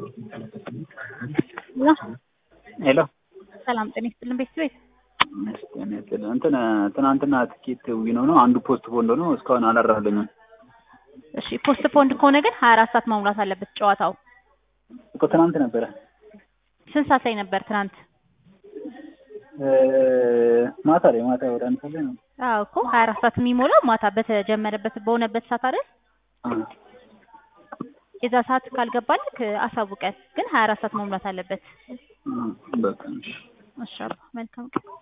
ሄሎ ሰላም ጤና ይስጥልን ቤተሰቤት እንትን ትናንትና ትኬት ዊኖ ነው አንዱ ፖስት ፖንድ ነው እስካሁን አላራለኝም እሺ ፖስት ፖንድ ከሆነ ግን ሀያ አራት ሰዓት መሙላት አለበት ጨዋታው እኮ ትናንት ነበረ ስንት ሰዓት ላይ ነበር ትናንት ማታ ላይ ማታ ወደ አንድ ሰዓት ላይ ነው አዎ እኮ ሀያ አራት ሰዓት የሚሞላው ማታ በተጀመረበት በሆነበት ሰዓት አይደል የዛ ሰዓት ካልገባልክ አሳውቀን ግን ሀያ አራት ሰዓት መሙላት አለበት በቃ እሺ አባ መልካም ቀን